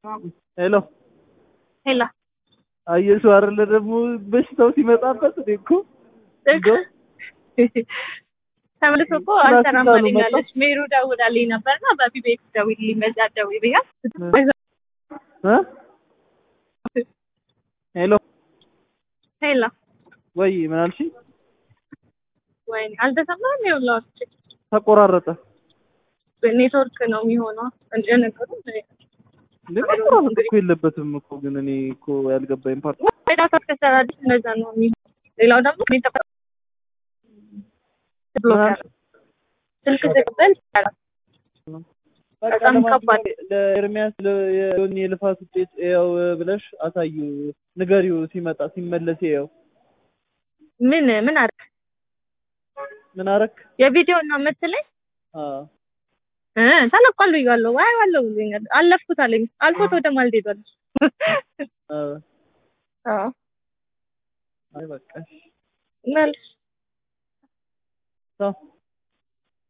ሄሎ ሄላ አየሽው አይደለ ደግሞ በሽታው ሲመጣበት እኔ እኮ እንደው ተመልሶ እኮ ስራ አልሰራም ሲባሉ አለኛለች። ሜሩ ደውላልኝ ነበርና በቢቤክ ደውልልኝ በዛ ደውይ ብያት እ ሄሎ ሄላ ወይ ምን አልሽኝ? ወይኔ አልተሰማም። ይኸውልህ ተቆራረጠ ኔትወርክ ነው የሚሆነው እንደነገሩ እንዴ መቆራረጥ እኮ የለበትም እኮ ግን እኔ እኮ ያልገባኝ ፓርት ዳታ ከሰራልሽ እንደዛ ነው የሚሆነው። ሌላው ደግሞ እኔ ተፈ- ብሎክ ያደርጋል። ስልክ ተቀበል ይቻላል። በቃ በጣም ከባድ። ለማንኛውም ለኤርሚያስ ለ- የዮኒ የልፋት ውጤት ያው ብለሽ አሳዩ ንገሪው ሲመጣ ሲመለስ ያው ምን ምን አደረግ ምን አረክ የቪዲዮ ነው የምትለኝ አ እ ተለቋል ብያለሁ። ዋይ ዋለው ብሎኛል። አለፍኩት አለኝ። አልፎት ወደ ማልድ ሄዷል። አ አዎ አይ በቃ መልስ ቻው